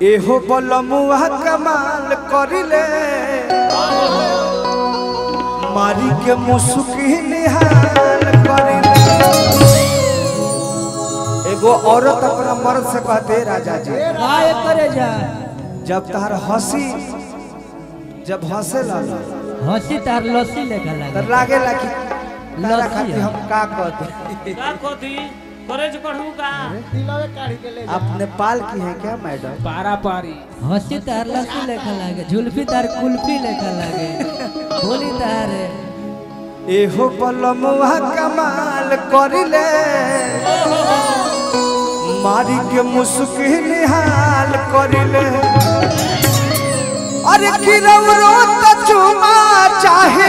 एहो बलमुआ कमाल करिले मारी के मुसुकी निहाल करिले एगो औरत अपना मर्द से कहते राजा जी काय करे जा जब तार हंसी जब हंसे ला हंसी तार लस्सी लेखा तो लागे लागेला कि तारा लस्सी खातिर है। हम का कहते का कोथी कॉलेज पढ़ू का आप नेपाल की हैं क्या मैडम पारा पारी हंसी तार लस्सी लेखा लागे झुल्फी तार कुल्फी लेखा लागे बोली तार एहो बलमुआ कमाल करिले मारी के मुस्की निहाल करिले अरे किरौरो त चुमा चाहे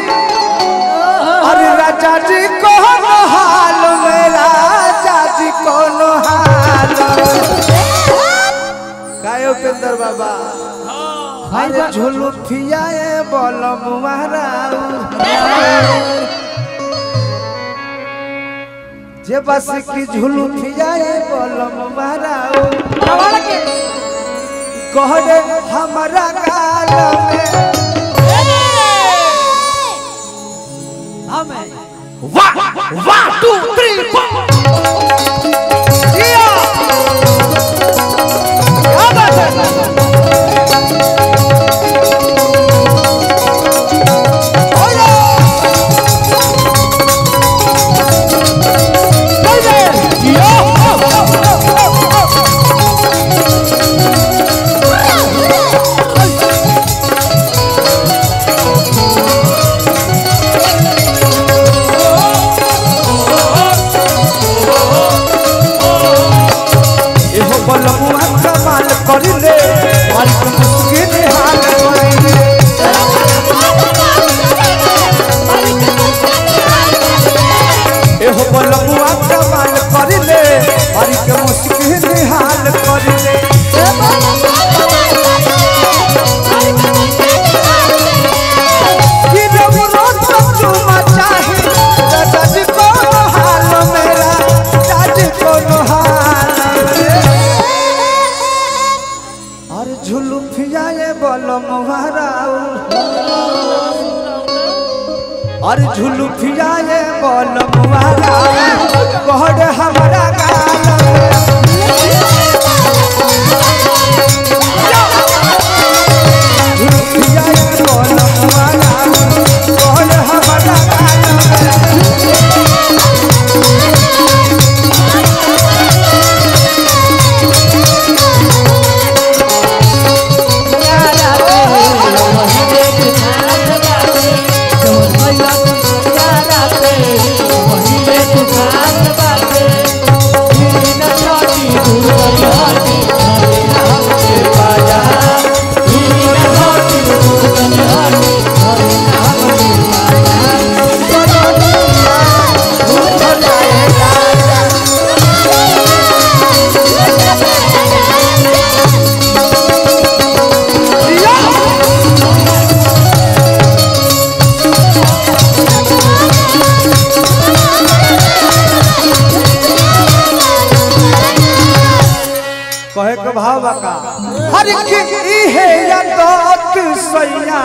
अरे राजा जी कौन हाल में राजा जी कौन हाल काय उपेंद्र बाबा अरे झुलू फियाए बलमुआ राउर जे बस की झुलू फिजाए बलम माराओ कहरे हमारा गाल में हमें जिया! क्या बात है? ओलो! एहो बलमुआ कमाल करिले मालिक मुस्किन हाल करिले एहो बलमुआ कमाल करिले मालिक मुस्किन हाल करिले गिरवरो तो चुमा चाहे राजा जी को हाल मेरा राजा को हाल और झुलू फिजाए बलमुआ राउ और झुलू फिजाए बलमुआ राउ कहड़ हमारा गाल झुलू फिजाए बलमुआ राउ कहड़ हमारा गाल कहे के भाव बका हर की इहे या दोत सैया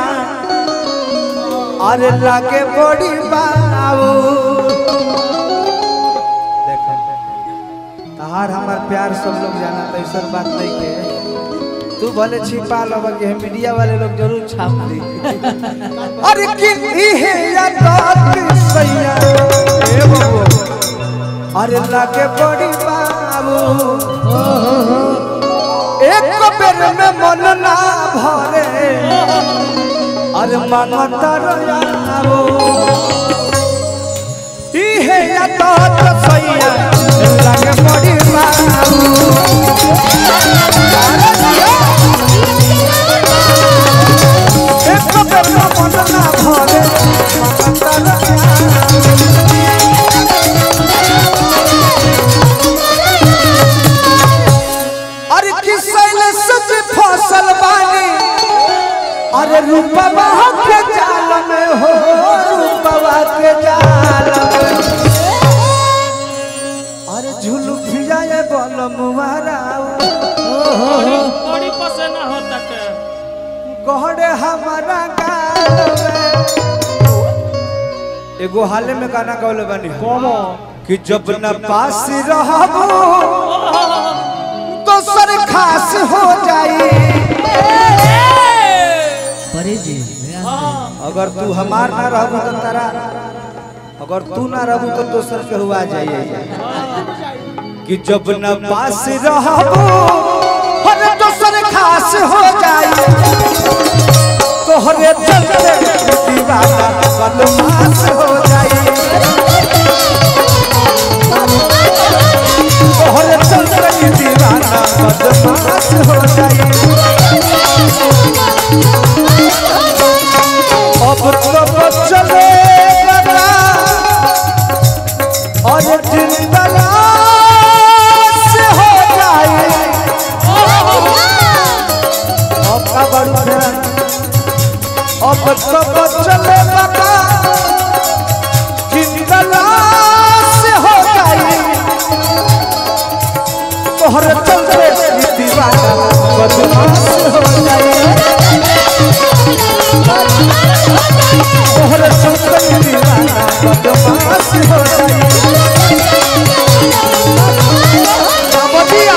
अरे लागे बड़ी बाबू देखो तहार हमार प्यार सब लोग जाना तो ऐसा बात नहीं के तू भले छिपा लो के मीडिया वाले लोग जरूर छाप दे अरे की इहे या दोत सैया ए बाबू अरे लागे बड़ी बाबू एक बेर में मन ना भरे अरे मांगता रहो इहे या तो तो सैया लगे बड़ी बाबू एक बेर में मन ना भरे मांगता रहो अरे किसल सच फसल बानी अरे रूपवा के जाल में हो रूपवा के जाल में अरे झुलू फिजाए बल मुहारा बड़ी बड़ी हमारा गाल में एगो हाले में गाना गौले बनी कौमो कि जब न पास रहबो तो सर खास हो जाई परे जी ध्यान अगर तू हमार ना रहबू तो तारा अगर तू ना रहबू तो दोसर के हुआ जाइए कि जब न पास रहबू हर दोसर खास हो जाई तोहरे चलते दीवाना बदमाश हो जाई तोहरे चलते दीवाना बदमाश हो जाई अब तो चले लगा और जिंदला से हो जाए अब का बड़ू है अब तो चले लगा जिंदला से हो जाए तोहर चलते दीवाना बदमाश हो जाए तोहर चलते दीवाना बदमाश हो जाए बदिया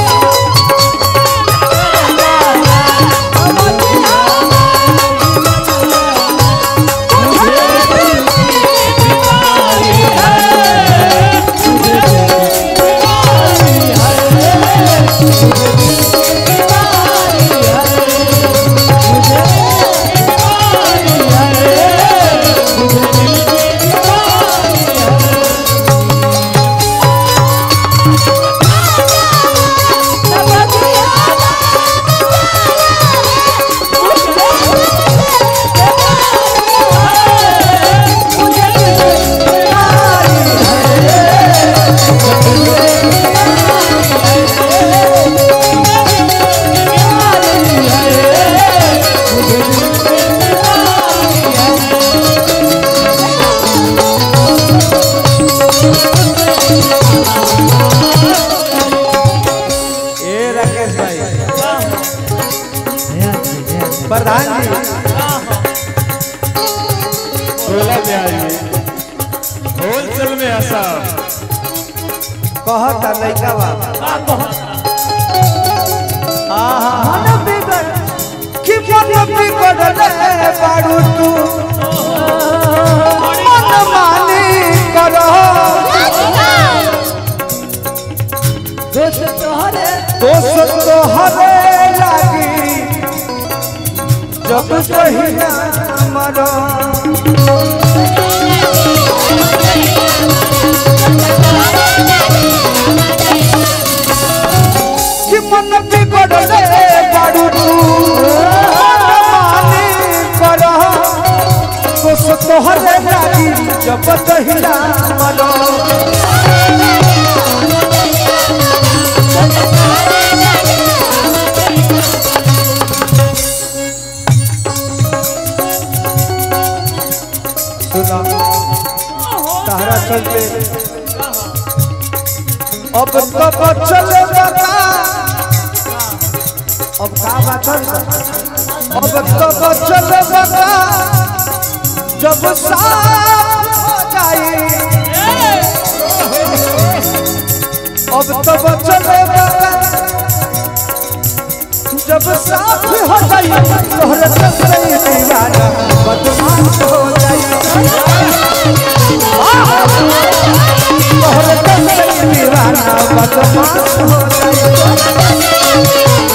ए राकेश भाई ध्यान से ध्यान से प्रधान जी सोलह ब्याज में होलसेल में ऐसा कहता लइका बा आहा मन बिगड़ कि मन बिगड़ले बाड़ू तू मन मानी करो दोस्त तोहरे दोस्त तो हरे लागी जब कहिना मरो कि मन बिगड़ले बाड़ू तू मन मानी करो दोस्त तो हरे लागी जब कहिना मरो सुना तारा चलते अब तब चले बता अब का बात है? अब तब चले बता जब साथ हो जाए अब तब चले बता जब साथ हो जाए तोहरे ससुर दीवाना बदमाश हो जाए तोहरे ससुर दीवाना बदमाश हो जाए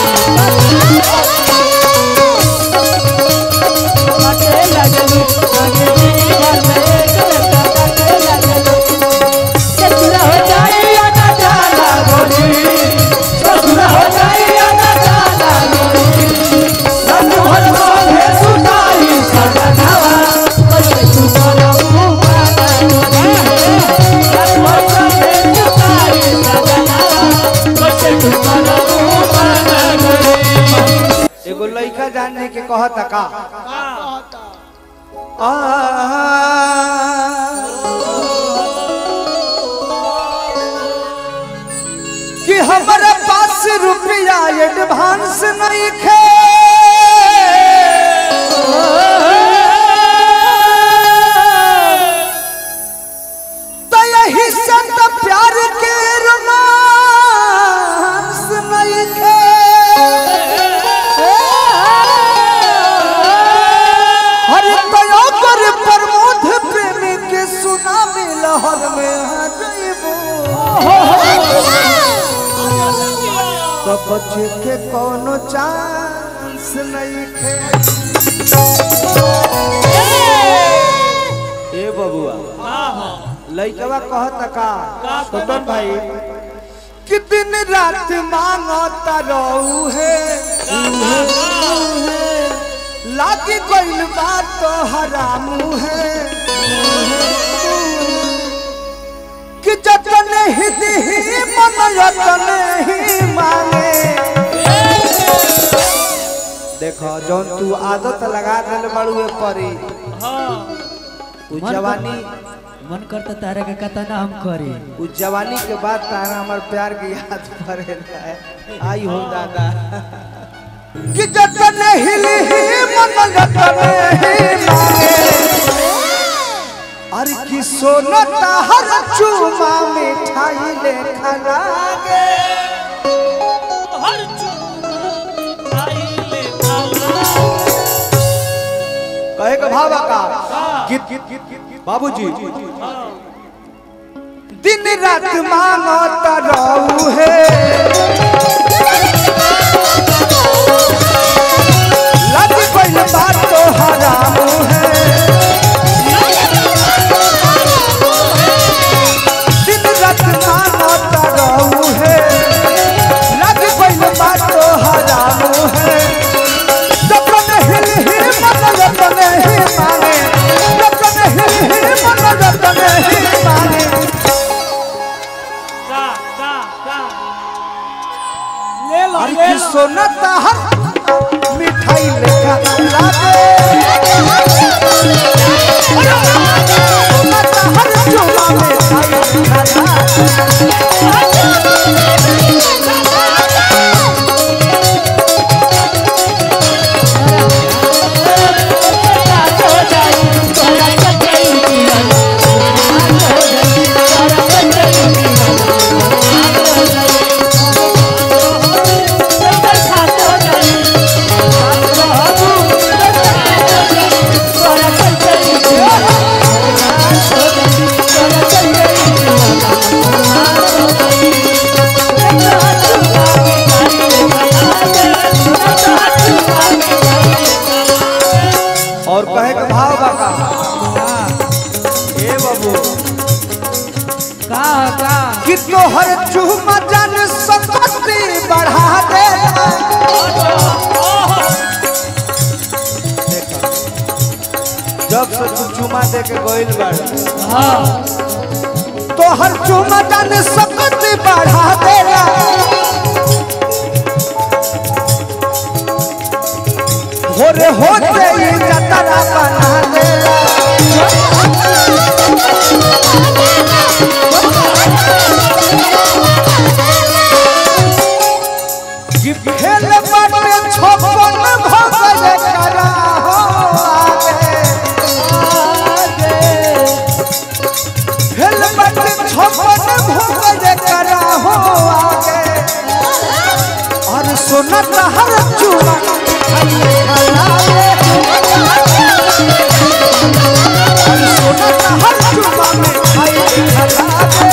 एगो लइका जानने के कहता का आ कि हमारे पास रुपया एडवांस नहीं खे शहर में आ जइबू तो बच्चे के कोनो चांस नहीं खे ए बबुआ लइकवा कहता का छोटन भाई कि दिन रात मांगता रहू है लागी गइल बात तो हरामू है कि जतन ही दिही मन यतन ही मांगे देखो जौन तू आदत लगा दिल बड़ुए परी उ मन जवानी मन करता तारा के कतना हम करी उ जवानी के बाद तारा हमार प्यार के याद पड़े है आई हो दादा कि जतन हिली मन जतन ही मांगे अरे कि सोना हर चूमा मिठाई लेखा लागे कहे के भावा का कि बाबूजी दिन रात मांगता रहू है लग गइल बात तो हराम है दिन रात मांगता रहू है लग गइल बात तो हराम है जतन हिल ही मन जतन ही माने जतन हिल ही मन जतन ही माने अरे कि सोना ताहर मिठाई लेखा लागे सोना ताहर चूमा मिठाई लेखा लागे और कहे के भाव बाका ए बाबू का का कि तोहर चूमा जन संपत्ति बढ़ा दे जब से तू चूमा दे के गइल बाड़ तोहर चूमा जन संपत्ति बढ़ा देला होरे होते ही जतरा बना देला कि खेल बाटे छप्पन भगल करा हो आगे खेल बाटे छप्पन भगल करा हो आगे और सोना हर चूमा खाइए खलाए और सोना हर चूमा में खाइए खलाए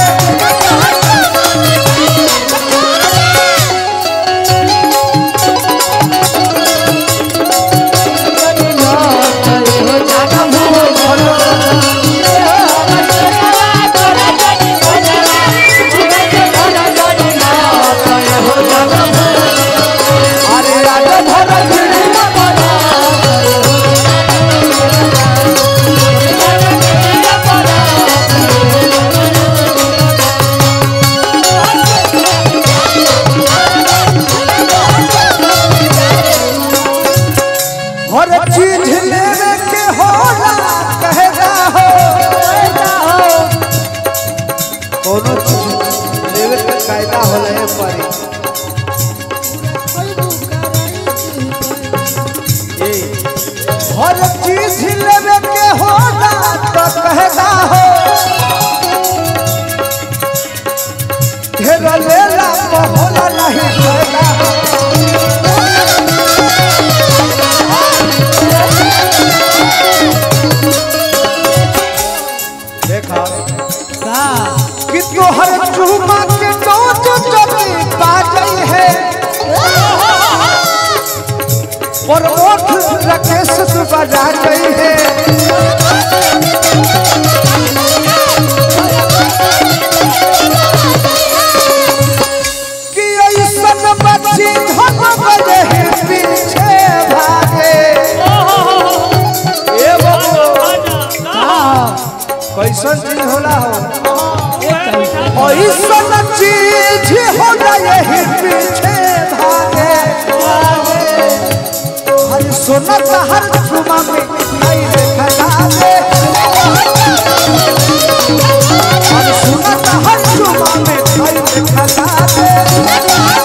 अरे राजा भर हर चीज लेवे के होला कहना हो कोनो चीज लेवे के कायदा होला है परी ए हर चीज लेवे के होला तो कहना हो ढेर लेला तो होला नहीं कहना हो देखा प्रमोद राकेश तू बजा गई है कि ऐसन बच्ची हम बजे पीछे भागे ए बाबू कैसन चीज होला हो ऐसन चीज होला यही पीछे भागे हर सुनत हर झुमा में नहीं देखा दे हर सुनत हर झुमा में नहीं देखा दे